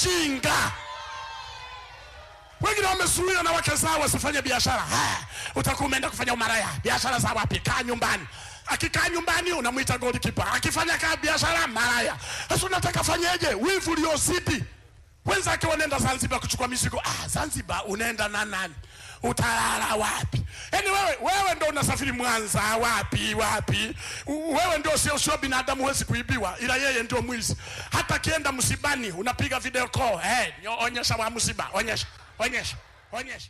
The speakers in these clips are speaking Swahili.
ujinga. Wengine wamezuiwa na wake zao wasifanye biashara. Ah, Utakuwa umeenda kufanya umaraya, biashara za wapi? Kaa nyumbani. Akikaa nyumbani unamwita goalkeeper, akifanya kaa biashara maraya. Sasa unataka fanyeje? Wivu uliozidi. Wenzake wanaenda Zanzibar kuchukua mizigo. Ah, Zanzibar unaenda na nani? Utalala wapi? Yaani wewe wewe ndo unasafiri Mwanza wapi wapi? U- Wewe ndio sio sio binadamu huwezi kuibiwa, ila yeye ndio mwizi. Hata akienda msibani unapiga video call. Eh, hey, onyesha wa msiba, onyesha, onyesha, onyesha.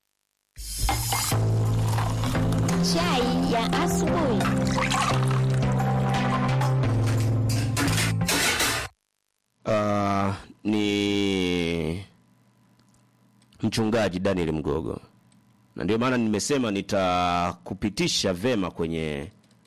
Chai ya asubuhi. Uh, ni mchungaji Daniel Mgogo, na ndio maana nimesema nitakupitisha vema kwenye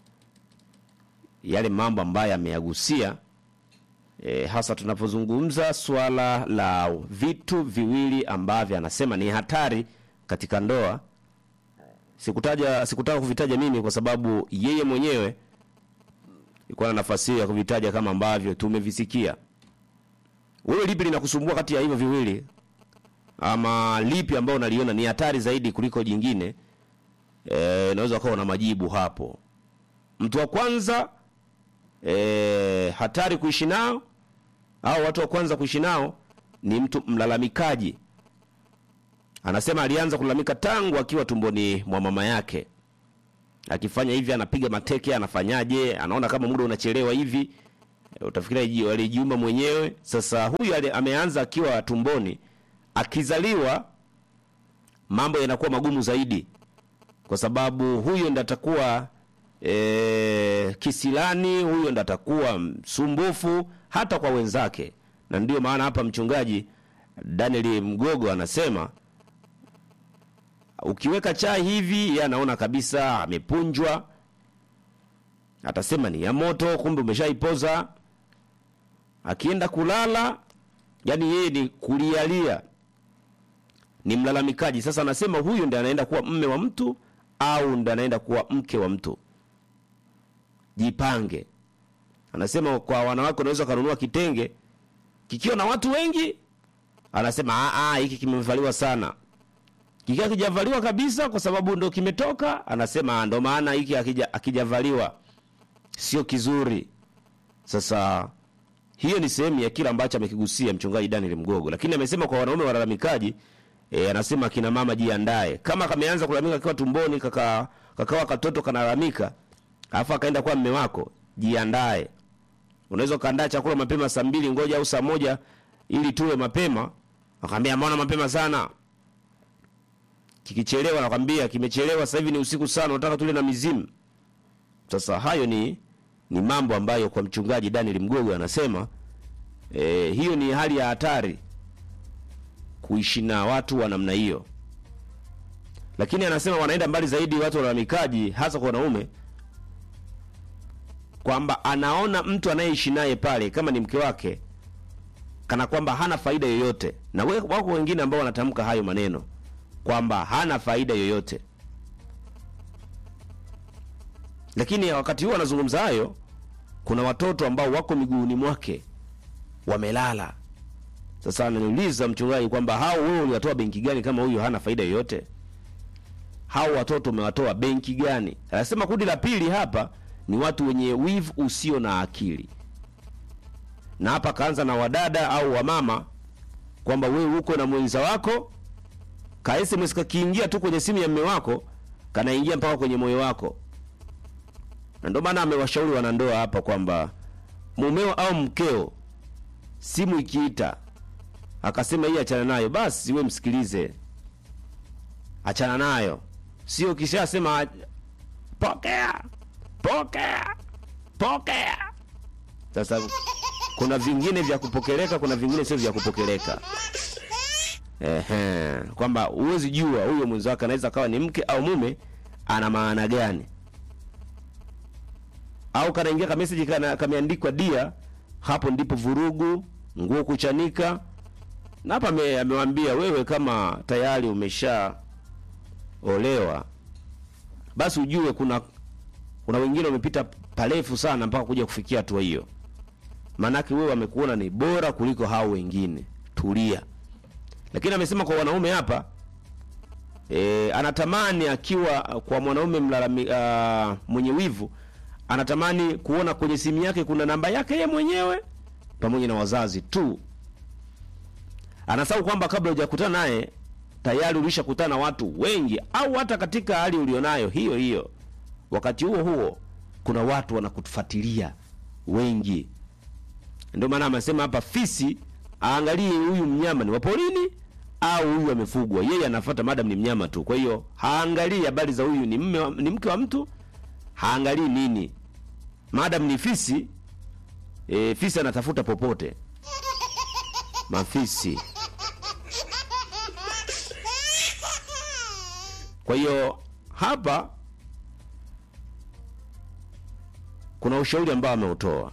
yale mambo ambayo ameyagusia, e, hasa tunapozungumza swala la vitu viwili ambavyo anasema ni hatari katika ndoa. Sikutaja, sikutaka kuvitaja mimi kwa sababu yeye mwenyewe ilikuwa na nafasi hiyo ya kuvitaja kama ambavyo tumevisikia. Wewe lipi linakusumbua kati ya hivyo viwili, ama lipi ambao unaliona ni hatari zaidi kuliko jingine? Eh, unaweza ukawa na majibu hapo. Mtu wa kwanza eh, hatari kuishi nao au watu wa kwanza kuishi nao ni mtu mlalamikaji. Anasema alianza kulalamika tangu akiwa tumboni mwa mama yake. Akifanya hivi anapiga mateke, anafanyaje? Anaona kama muda unachelewa hivi. E, utafikiria ji- alijiumba mwenyewe. Sasa huyu ali- ameanza akiwa tumboni, akizaliwa mambo yanakuwa magumu zaidi, kwa sababu huyo ndo atakuwa e, kisilani, huyo ndo atakuwa msumbufu hata kwa wenzake, na ndio maana hapa mchungaji Daniel Mgogo anasema ukiweka chai hivi, yeye anaona kabisa amepunjwa, atasema ni ya moto, kumbe umeshaipoza. Akienda kulala, yani yeye ni kulialia, ni mlalamikaji. Sasa anasema huyu ndiye anaenda kuwa mme wa mtu au ndiye anaenda kuwa mke wa mtu. Jipange. Anasema kwa wanawake unaweza kununua kitenge kikiwa na watu wengi, anasema "Ah, ah, hiki kimevaliwa sana kikiwa kijavaliwa kabisa kwa sababu ndo kimetoka, anasema "Ah, ndo maana hiki akija akijavaliwa sio kizuri. Sasa hiyo ni sehemu ya kile ambacho amekigusia mchungaji Daniel Mgogo, lakini amesema kwa wanaume walalamikaji e, anasema kina mama jiandae, kama kameanza kulalamika akiwa tumboni, kaka kakawa katoto kanalalamika, alafu akaenda kwa mme wako, jiandae. Unaweza ukaandaa chakula mapema saa mbili, ngoja au saa moja ili tule mapema. Akamwambia mbona mapema sana? Kikichelewa nakwambia kimechelewa, sasa hivi ni usiku sana, unataka tule na mizimu. Sasa hayo ni ni mambo ambayo kwa mchungaji Daniel Mgogo anasema e, hiyo ni hali ya hatari kuishi na watu wa namna hiyo, lakini anasema wanaenda mbali zaidi watu walalamikaji, hasa kwa wanaume, kwamba anaona mtu anayeishi naye pale kama ni mke wake kana kwamba hana faida yoyote, na we- wako wengine ambao wanatamka hayo maneno kwamba hana faida yoyote lakini wakati huo anazungumza hayo, kuna watoto ambao wako miguuni mwake wamelala. Sasa ananiuliza mchungaji kwamba hao wewe uliwatoa benki gani kama huyu hana faida yoyote? Hao watoto umewatoa benki gani? Anasema kundi la pili hapa ni watu wenye wivu usio na akili, na hapa kaanza na wadada au wamama kwamba wewe uko na mwenza wako ka SMS kakiingia tu kwenye simu ya mme wako kanaingia mpaka kwenye moyo wako na ndio maana amewashauri wanandoa hapa kwamba mumeo au mkeo simu ikiita akasema hii achana nayo, basi we msikilize, achana nayo, sio kishasema pokea pokea pokea. Sasa kuna vingine vya kupokeleka, kuna vingine sio vya kupokeleka. Ehe, kwamba huwezi jua huyo mwenzi wake anaweza kawa ni mke au mume, ana maana gani au kanaingia ka message kana kameandikwa dia, hapo ndipo vurugu, nguo kuchanika. Na hapa ame- amewambia wewe, kama tayari umesha olewa, basi ujue kuna kuna wengine wamepita parefu sana mpaka kuja kufikia hatua hiyo, maanake wewe wamekuona ni bora kuliko hao wengine. tulia. Lakini amesema kwa wanaume hapa e, anatamani akiwa kwa mwanaume mlalami, uh, mwenye wivu anatamani kuona kwenye simu yake kuna namba yake yeye mwenyewe pamoja na wazazi tu. Anasahau kwamba kabla hujakutana naye tayari ulishakutana na watu wengi, au hata katika hali ulionayo hiyo hiyo, wakati huo huo kuna watu wanakufuatilia wengi. Ndio maana amesema hapa fisi aangalie huyu mnyama ni wa porini au huyu amefugwa. Yeye anafuata madam ni mnyama tu, kwa hiyo haangalii habari za huyu ni mme wa- ni mke wa mtu, haangalii nini. Madam ni fisi e, fisi anatafuta popote. Mafisi. Kwa hiyo hapa kuna ushauri ambao ameutoa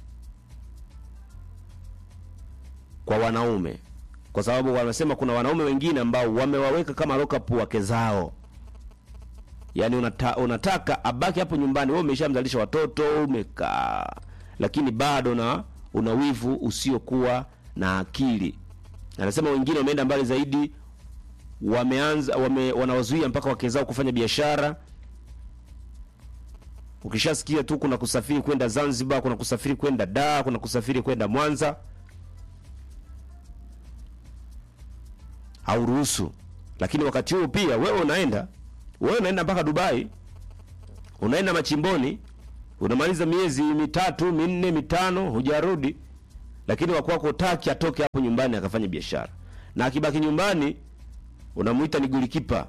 kwa wanaume, kwa sababu wanasema kuna wanaume wengine ambao wamewaweka kama lockup wake zao. Yaani unata, unataka abaki hapo nyumbani, wewe umeshamzalisha watoto, umekaa, lakini bado na una wivu usiokuwa na akili. Anasema wengine wameenda mbali zaidi, wameanza wame, wanawazuia mpaka wake zao kufanya biashara. Ukishasikia tu kuna kusafiri kwenda Zanzibar, kuna kusafiri kwenda Dar, kuna kusafiri kwenda Mwanza, hauruhusu. Lakini wakati huo pia wewe unaenda wewe unaenda mpaka Dubai, unaenda machimboni, unamaliza miezi mitatu minne mitano hujarudi, lakini wakwako utaki atoke hapo nyumbani akafanya biashara, na akibaki nyumbani unamuita ni golikipa.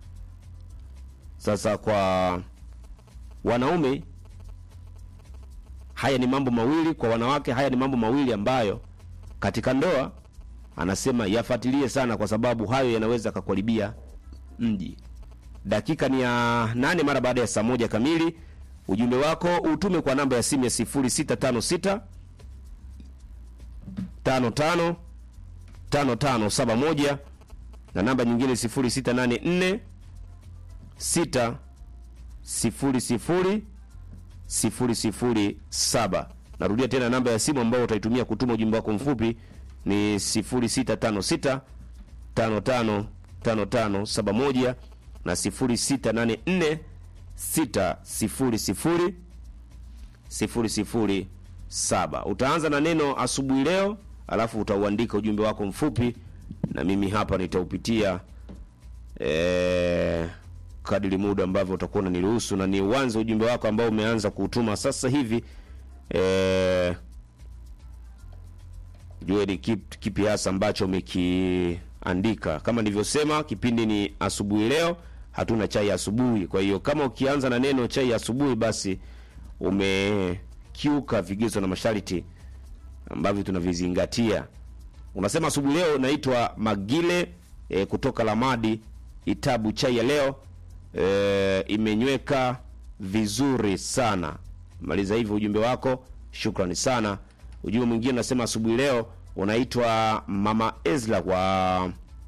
Sasa kwa wanaume haya ni mambo mawili, kwa wanawake haya ni mambo mawili ambayo katika ndoa anasema yafuatilie sana, kwa sababu hayo yanaweza kakuharibia mji. Dakika ni ya nane mara baada ya saa moja kamili. Ujumbe wako utume kwa namba ya simu ya 0656 55 5571 na namba nyingine 0684 6 00 007. Narudia tena namba ya simu ambayo utaitumia kutuma ujumbe wako mfupi ni 0656 55 5571 na 0684 600 007. Utaanza na neno asubuhi leo, alafu utauandika ujumbe wako mfupi na mimi hapa nitaupitia eh, kadiri muda ambavyo utakuwa unaniruhusu, na ni uanze ujumbe wako ambao umeanza kuutuma sasa hivi eh, jue ni kipi, kipi hasa ambacho umekiandika. Kama nilivyosema, kipindi ni asubuhi leo, hatuna chai ya asubuhi. Kwa hiyo kama ukianza na neno chai ya asubuhi, basi umekiuka vigezo na masharti ambavyo tunavizingatia. Unasema asubuhi leo naitwa Magile e, kutoka Lamadi Itabu. Chai ya leo e, imenyweka vizuri sana. Maliza hivyo ujumbe wako, shukrani sana. Ujumbe mwingine unasema asubuhi leo unaitwa Mama Ezra wa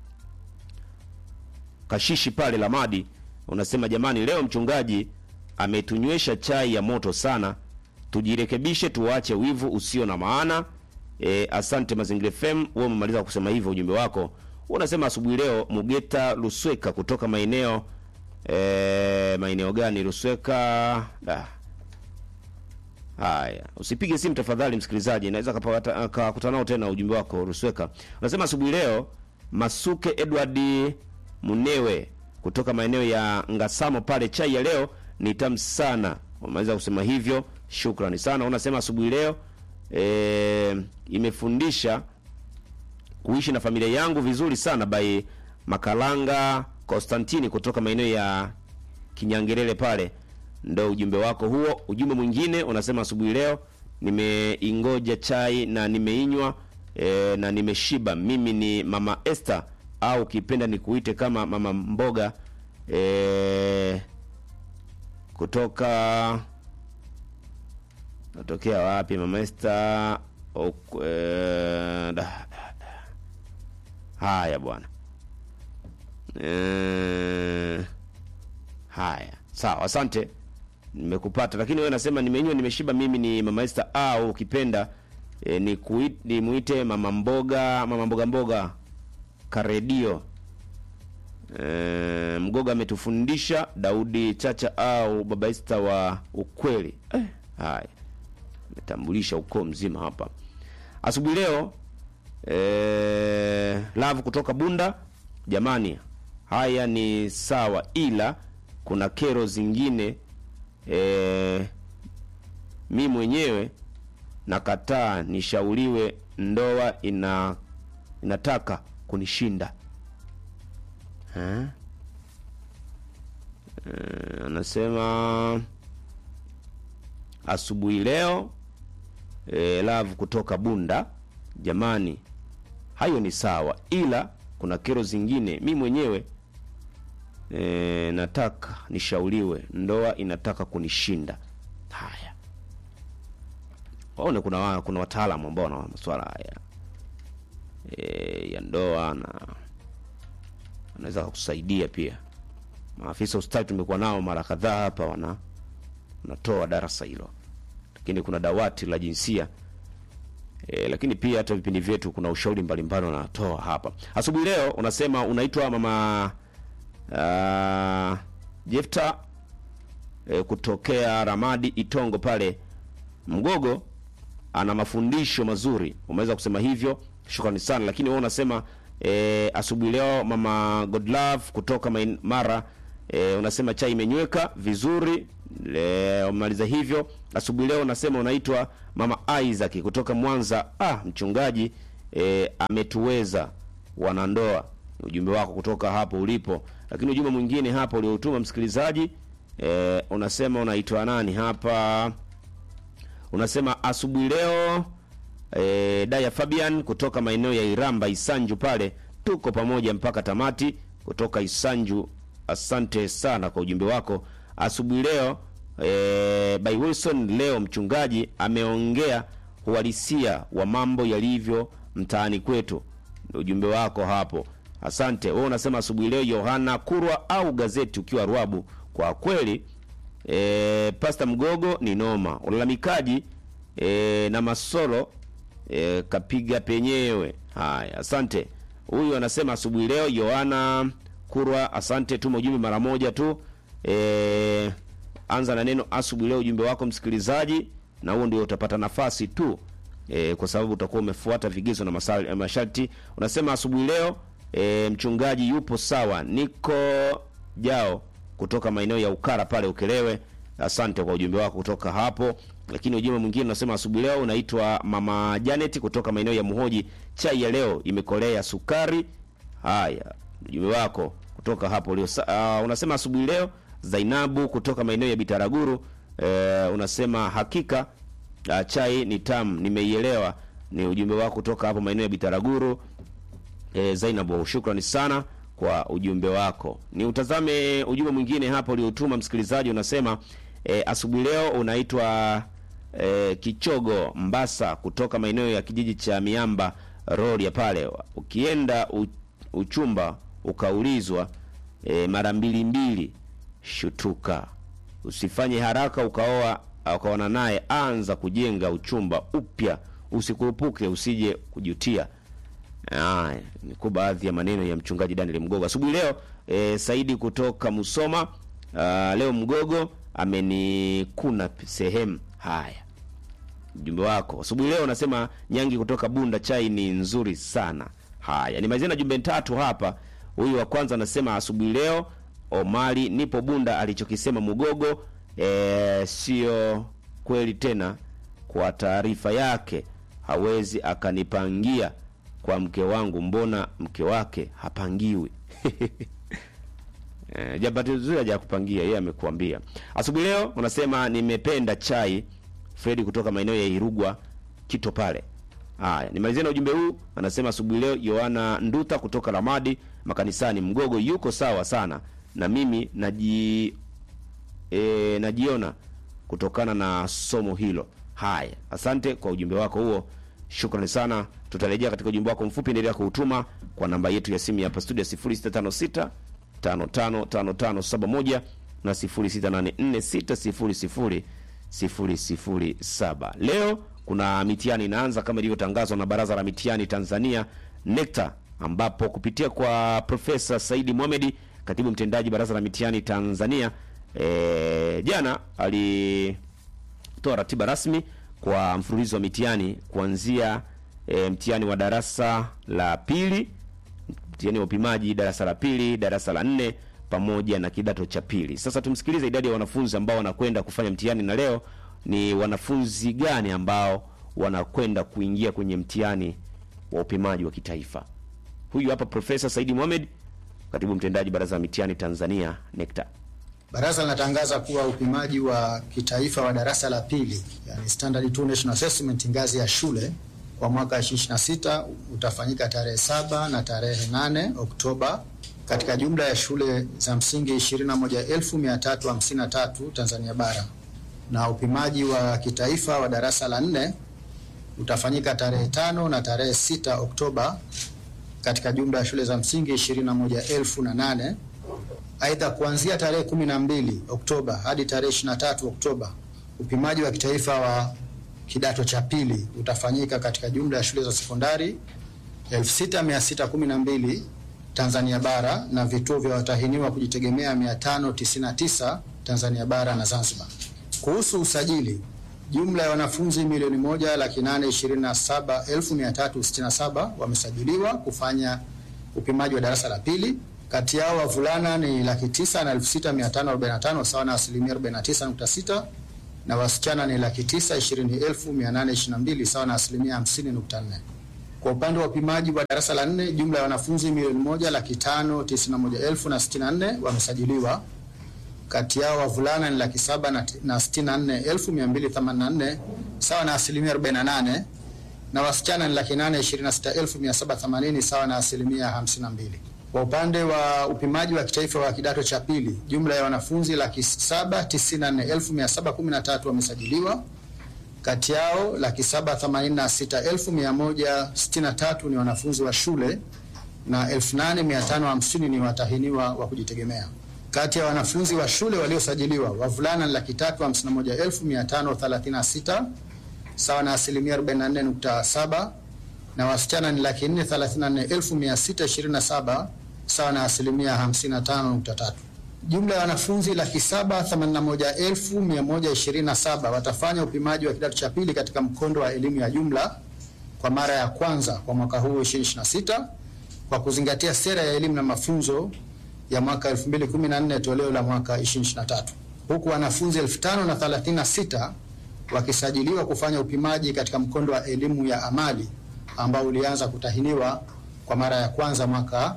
Kashishi pale Lamadi. Unasema jamani, leo mchungaji ametunywesha chai ya moto sana, tujirekebishe, tuache wivu usio na maana. E, asante Mazingira FM. Wewe umemaliza kusema hivyo ujumbe wako. Unasema asubuhi leo Mugeta Lusweka kutoka maeneo e, maeneo gani Lusweka? Da. Haya, usipige simu tafadhali, msikilizaji, naweza kapata kakutana nao tena ujumbe wako Rusweka. Unasema asubuhi leo Masuke Edward Munewe kutoka maeneo ya Ngasamo pale, chai ya leo ni tamu sana. Umeweza kusema hivyo, shukrani sana. Unasema asubuhi leo e, imefundisha kuishi na familia yangu vizuri sana by Makalanga Konstantini kutoka maeneo ya Kinyangerele pale ndo ujumbe wako huo. Ujumbe mwingine unasema asubuhi leo nimeingoja chai na nimeinywa e, na nimeshiba. Mimi ni mama Esther au ukipenda nikuite kama mama mboga e, kutoka natokea wapi mama Esther? Ok, e, da, da, da. Haya bwana e, haya sawa, asante nimekupata lakini wewe nasema nimenywa nimeshiba. Mimi ni mama Esther au ukipenda e, ni kui- nimuite mama mboga mama mboga mboga karedio e, mgoga ametufundisha daudi chacha au babaista wa ukweli eh, haya ametambulisha ukoo mzima hapa asubuhi leo e, lavu kutoka bunda jamani haya ni sawa ila kuna kero zingine e, mi mwenyewe nakataa nishauriwe ndoa ina inataka kunishinda Eh? Eh, anasema asubuhi leo e, love kutoka bunda jamani hayo ni sawa ila kuna kero zingine mi mwenyewe e, nataka nishauriwe ndoa inataka kunishinda haya waone kuna wa, kuna wataalamu ambao wana masuala haya e, ya ndoa na anaweza kukusaidia pia maafisa ustawi tumekuwa nao mara kadhaa hapa wana wanatoa darasa hilo lakini kuna dawati la jinsia e, lakini pia hata vipindi vyetu kuna ushauri mbalimbali wanatoa hapa asubuhi leo unasema unaitwa mama uh, jefta e, kutokea ramadi itongo pale mgogo ana mafundisho mazuri umeweza kusema hivyo shukrani sana lakini wewe unasema e, asubuhi leo mama godlove kutoka Main- mara e, unasema chai imenyweka vizuri e, umaliza hivyo asubuhi leo unasema unaitwa mama isaac kutoka mwanza ah mchungaji e, ametuweza wanandoa Ni ujumbe wako kutoka hapo ulipo lakini ujumbe mwingine hapa ulioutuma msikilizaji e, unasema unaitwa nani hapa unasema asubuhi leo e, daya fabian kutoka maeneo ya iramba isanju pale tuko pamoja mpaka tamati kutoka isanju asante sana kwa ujumbe wako asubuhi leo e, by wilson leo mchungaji ameongea uhalisia wa mambo yalivyo mtaani kwetu Ndio ujumbe wako hapo asante wewe unasema asubuhi leo yohana kurwa au gazeti ukiwa rwabu kwa kweli e, pasta mgogo ni noma ulalamikaji e, na masolo e, kapiga penyewe haya asante huyu anasema asubuhi leo yohana kurwa asante tuma ujumbe mara moja tu e, anza na neno asubuhi leo ujumbe wako msikilizaji na huo ndio utapata nafasi tu e, kwa sababu utakuwa umefuata vigezo na masal- eh, masharti unasema asubuhi leo e, mchungaji yupo sawa niko jao kutoka maeneo ya ukara pale ukelewe asante kwa ujumbe wako kutoka hapo lakini ujumbe mwingine unasema asubuhi leo unaitwa mama janet kutoka maeneo ya muhoji chai ya leo imekolea sukari haya ujumbe wako kutoka hapo ulio uh, unasema asubuhi leo zainabu kutoka maeneo ya bitaraguru uh, unasema hakika uh, chai ni tamu nimeielewa ni ujumbe wako kutoka hapo maeneo ya bitaraguru e, Zainabu, shukrani sana kwa ujumbe wako. Ni utazame ujumbe mwingine hapo uliotuma msikilizaji, unasema e, asubuhi leo unaitwa e, Kichogo Mbasa kutoka maeneo ya kijiji cha Miamba Rorya pale. Ukienda u, uchumba ukaulizwa e, mara mbili mbili, shutuka, usifanye haraka ukaoa ukaona naye, anza kujenga uchumba upya, usikurupuke, usije kujutia. Haya, ni kwa baadhi ya maneno ya mchungaji Daniel Mgogo asubuhi leo. E, Saidi kutoka Musoma. Uh, leo Mgogo amenikuna p- sehemu. Haya, ujumbe wako asubuhi leo unasema Nyangi kutoka Bunda, chai ni nzuri sana. Haya, nimalizia na jumbe tatu hapa. Huyu wa kwanza anasema asubuhi leo Omari, nipo Bunda, alichokisema Mgogo e, sio kweli tena. Kwa taarifa yake hawezi akanipangia kwa mke wangu, mbona mke wake hapangiwi? Eh, Jabati zuri haja kupangia yeye amekuambia. Asubuhi leo unasema nimependa chai. Fredi kutoka maeneo ya Irugwa Kito pale. Haya, nimalizie na ujumbe huu. Anasema asubuhi leo Yohana Nduta kutoka Ramadi makanisani Mgogo yuko sawa sana na mimi naji e, najiona kutokana na somo hilo. Haya, asante kwa ujumbe wako huo, shukrani sana. Tutarejea katika ujumbe wako mfupi, endelea kuutuma kwa namba yetu ya simu ya hapa studio 0656 555571 na 0684 600 007. Leo kuna mitihani inaanza kama ilivyotangazwa na Baraza la Mitihani Tanzania NECTA, ambapo kupitia kwa Profesa Saidi Mohamed, katibu mtendaji Baraza la Mitihani Tanzania, e, jana alitoa ratiba rasmi kwa mfululizo wa mitihani kuanzia e, mtihani wa darasa la pili, mtihani wa upimaji darasa la pili, darasa la nne pamoja na kidato cha pili. Sasa tumsikilize idadi ya wanafunzi ambao wanakwenda kufanya mtihani, na leo ni wanafunzi gani ambao wanakwenda kuingia kwenye mtihani wa upimaji wa kitaifa. Huyu hapa Profesa Saidi Mohamed, katibu mtendaji Baraza la Mitihani Tanzania NECTA. Baraza linatangaza kuwa upimaji wa kitaifa wa darasa la pili, yani Standard 2 National Assessment ngazi ya shule kwa mwaka 2026 utafanyika tarehe saba na tarehe 8 Oktoba katika jumla ya shule za msingi 21353 Tanzania bara, na upimaji wa kitaifa wa darasa la nne utafanyika tarehe tano na tarehe 6 Oktoba katika jumla ya shule za msingi 21008 Aidha, kuanzia tarehe 12 Oktoba hadi tarehe 23 Oktoba upimaji wa kitaifa wa kidato cha pili utafanyika katika jumla ya shule za sekondari 6612 Tanzania bara na vituo vya watahiniwa kujitegemea 599 Tanzania bara na Zanzibar. Kuhusu usajili, jumla ya wanafunzi milioni moja laki nane ishirini na saba elfu mia tatu sitini na saba wamesajiliwa kufanya upimaji wa darasa la pili. Kati yao wavulana ni laki tisa na elfu sita mia tano arobaini na tano sawa na asilimia arobaini na tisa nukta sita na wasichana ni laki tisa ishirini elfu mia nane ishirini na mbili sawa na asilimia hamsini nukta nne. Kwa upande wa upimaji wa darasa la nne, jumla ya wanafunzi milioni moja laki tano tisini na moja elfu na sitini na nne wamesajiliwa. Kati yao wavulana ni laki saba na, na sitini na nne elfu mia mbili themanini na nne sawa na asilimia arobaini na nane na wasichana ni laki nane ishirini na sita elfu mia saba themanini sawa na asilimia hamsini na mbili. Kwa upande wa upimaji wa kitaifa wa kidato cha pili, jumla ya wanafunzi laki saba tisini na nne elfu mia saba kumi na tatu wamesajiliwa. Kati yao laki saba themanini na sita elfu mia moja sitini na tatu ni wanafunzi wa shule na elfu nane mia tano hamsini ni watahiniwa wa kujitegemea. Kati ya wanafunzi wa shule waliosajiliwa, wavulana ni laki tatu hamsini na moja elfu mia tano thelathini na sita sawa na asilimia 44.7 na wasichana ni laki nne thelathini na nne elfu mia sita ishirini na saba sawa na asilimia 55.3. Jumla ya wanafunzi laki saba themanini na moja elfu mia moja ishirini na saba watafanya upimaji wa kidato cha pili katika mkondo wa elimu ya jumla kwa mara ya kwanza kwa mwaka huu 2026 kwa kuzingatia sera ya elimu na mafunzo ya mwaka 2014 toleo la mwaka 2023 huku wanafunzi 5036 wakisajiliwa kufanya upimaji katika mkondo wa elimu ya amali ambao ulianza kutahiniwa kwa mara ya kwanza mwaka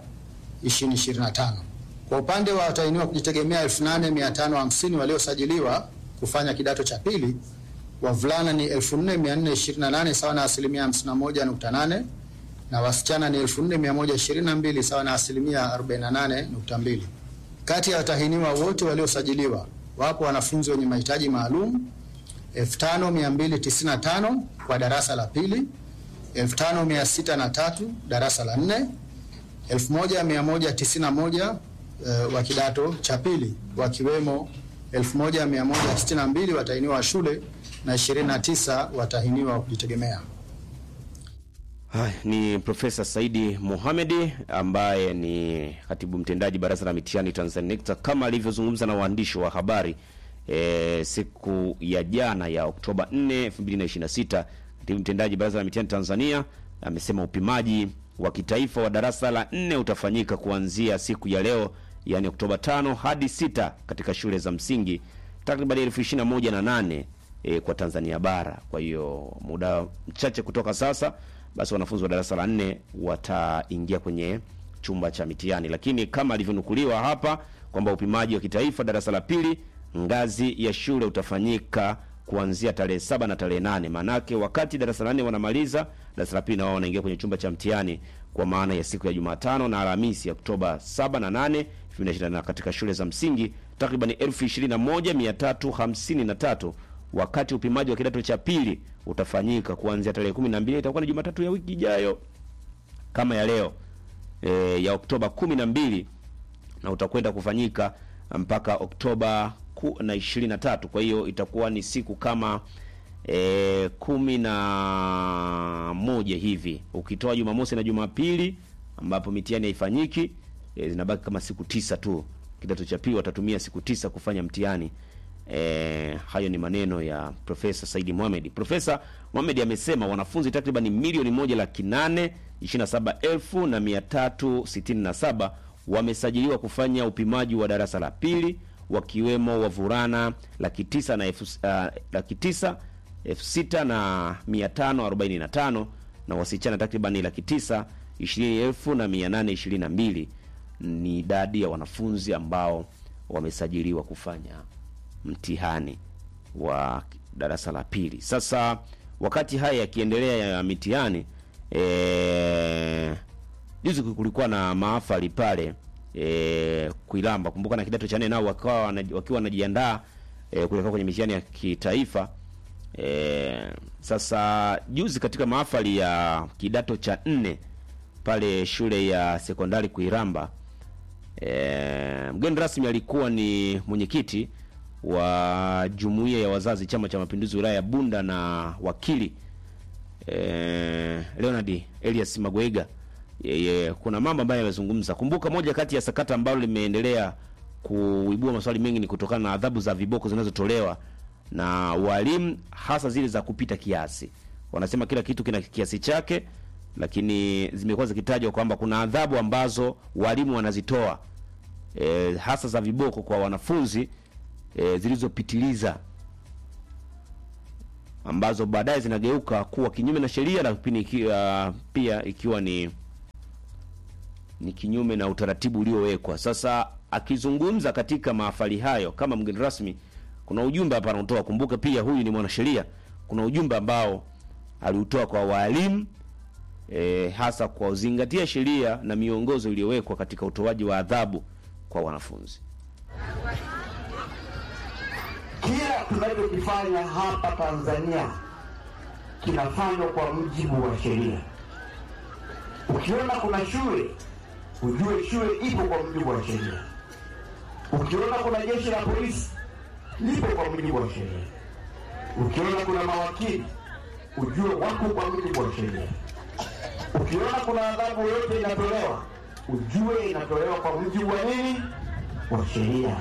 2025. Kwa upande wa watahiniwa kujitegemea 8550 waliosajiliwa kufanya kidato cha pili, wavulana ni 4428 sawa na asilimia 51.8 na wasichana ni 4122 sawa na asilimia 48.2. Kati ya watahiniwa wote waliosajiliwa wapo wanafunzi wenye mahitaji maalum 5295 kwa darasa la pili, 5603 darasa la nne, 1191 uh, wa kidato cha pili wakiwemo 1162 watahiniwa wa shule na 29 watahiniwa wa kujitegemea. Haya ni Profesa Saidi Mohamedi ambaye ni katibu mtendaji Baraza la Mitihani Tanzania NECTA, kama alivyozungumza na waandishi wa habari e, siku ya jana ya Oktoba 4, 2026. Katibu mtendaji Baraza la Mitihani Tanzania amesema upimaji wa kitaifa wa darasa la nne utafanyika kuanzia siku ya leo, yani Oktoba 5 hadi 6 katika shule za msingi takriban elfu ishirini na moja na nane e, kwa Tanzania bara. Kwa hiyo muda mchache kutoka sasa basi wanafunzi wa darasa la nne wataingia kwenye chumba cha mitihani, lakini kama alivyonukuliwa hapa kwamba upimaji wa kitaifa darasa la pili ngazi ya shule utafanyika kuanzia tarehe saba na tarehe nane maanake wakati darasa la nne wanamaliza darasa la pili na wao wanaingia kwenye chumba cha mtihani kwa maana ya siku ya Jumatano na Alhamisi Oktoba 7 na 8 2024 katika shule za msingi takriban 21353 wakati upimaji wa kidato cha pili utafanyika kuanzia tarehe 12 itakuwa ni Jumatatu ya wiki ijayo kama ya leo e, ya Oktoba 12 na utakwenda kufanyika mpaka Oktoba ku- na 23. Kwa hiyo itakuwa ni siku kama e, kumi na moja hivi ukitoa Jumamosi na Jumapili ambapo mitihani haifanyiki e, zinabaki kama siku tisa tu. Kidato cha pili watatumia siku tisa kufanya mtihani. E, hayo ni maneno ya Profesa Saidi Mohamed. Profesa Mohamed amesema wanafunzi takriban milioni moja laki nane ishirini na saba elfu na mia tatu sitini na saba wamesajiliwa kufanya upimaji wa darasa la pili wakiwemo wavulana laki tisa na elfu uh, laki tisa elfu sita na mia tano arobaini na tano na wasichana takribani laki tisa ishirini elfu na mia nane ishirini na mbili ni idadi ya wanafunzi ambao wamesajiliwa kufanya mtihani wa darasa la pili. Sasa wakati haya yakiendelea ya mitihani e, juzi kulikuwa na maafali pale e, Kuilamba. Kumbuka na kidato cha nne nao wakawa wana- wakiwa wanajiandaa e, kuelekea kwenye mitihani ya kitaifa e, sasa juzi katika maafali ya kidato cha nne pale shule ya sekondari Kuiramba e, mgeni rasmi alikuwa ni mwenyekiti wa jumuiya ya wazazi Chama cha Mapinduzi wilaya ya Bunda na wakili eh, Leonard Elias Magwega yeye, kuna mambo ambayo yamezungumza. Kumbuka moja kati ya sakata ambalo limeendelea kuibua maswali mengi ni kutokana na adhabu za viboko zinazotolewa na walimu, hasa zile za kupita kiasi. Wanasema kila kitu kina kiasi chake, lakini zimekuwa zikitajwa kwamba kuna adhabu ambazo walimu wanazitoa e, hasa za viboko kwa wanafunzi e, zilizopitiliza ambazo baadaye zinageuka kuwa kinyume na sheria, lakini ikiwa, pia ikiwa ni ni kinyume na utaratibu uliowekwa. Sasa akizungumza katika mahafali hayo kama mgeni rasmi, kuna ujumbe hapa anautoa. Kumbuka pia huyu ni mwanasheria, kuna ujumbe ambao aliutoa kwa walimu e, hasa kwa kuzingatia sheria na miongozo iliyowekwa katika utoaji wa adhabu kwa wanafunzi. Kila tunachokifanya hapa Tanzania kinafanywa kwa mujibu wa sheria. Ukiona kuna shule, ujue shule ipo kwa mujibu wa sheria. Ukiona kuna jeshi la polisi, lipo kwa mujibu wa sheria. Ukiona kuna mawakili, ujue wako kwa mujibu wa sheria. Ukiona kuna adhabu yoyote inatolewa, ujue inatolewa kwa mujibu wa nini? Wa sheria.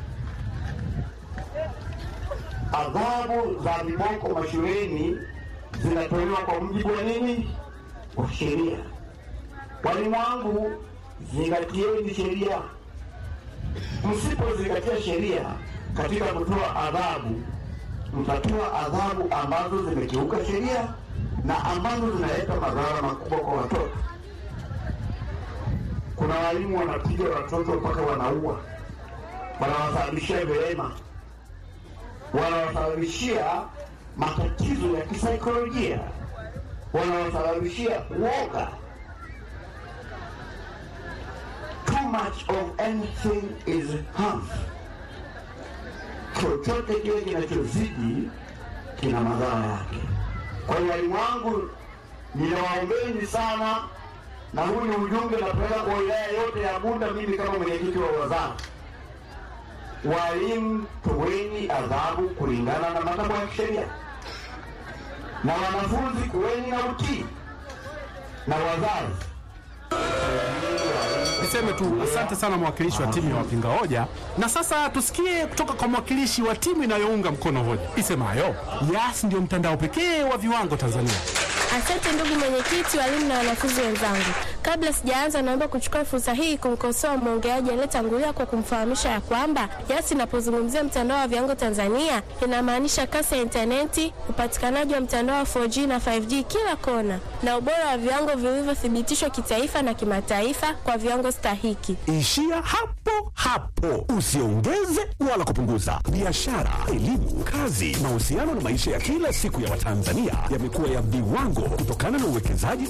adhabu za viboko mashuleni zinatolewa kwa mujibu wa nini? Wa sheria. Walimu wangu, zingatieni sheria. Msipozingatia sheria katika kutoa adhabu, mtatoa adhabu ambazo zimekiuka sheria na ambazo zinaleta madhara makubwa kwa watoto. Kuna walimu wanapiga watoto mpaka wanaua, wanawasababishia vilema wanawasababishia matatizo ya kisaikolojia, wanawasababishia uoga. Too much of anything is harmful. Chochote kile kinachozidi kina madhara yake. Kwa hiyo walimu wangu, ninawaombeni sana, na huu ni ujumbe napeleka kwa wilaya yote ya Bunda, mimi kama mwenyekiti wa wazazi walimu toweni adhabu kulingana na matakwa ya kisheria, na wanafunzi kuweni na utii, na wazazi Niseme tu asante sana mwakilishi wa timu ya wapinga hoja, na sasa tusikie kutoka kwa mwakilishi wa timu inayounga mkono hoja isemayo Yas ndio mtandao pekee wa viwango Tanzania. Asante ndugu mwenyekiti, walimu na wanafunzi wenzangu. Kabla sijaanza, naomba kuchukua fursa hii kumkosoa mwongeaji aliyetangulia kwa kumfahamisha ya kwamba Yas inapozungumzia mtandao wa viwango Tanzania inamaanisha kasi ya intaneti, upatikanaji wa mtandao wa 4G na 5G kila kona, na ubora wa viwango vilivyothibitishwa kitaifa na kimataifa kwa viwango stahiki. Ishia hapo hapo, usiongeze wala kupunguza. Biashara, elimu, kazi, mahusiano na maisha ya kila siku ya Watanzania yamekuwa ya viwango kutokana na uwekezaji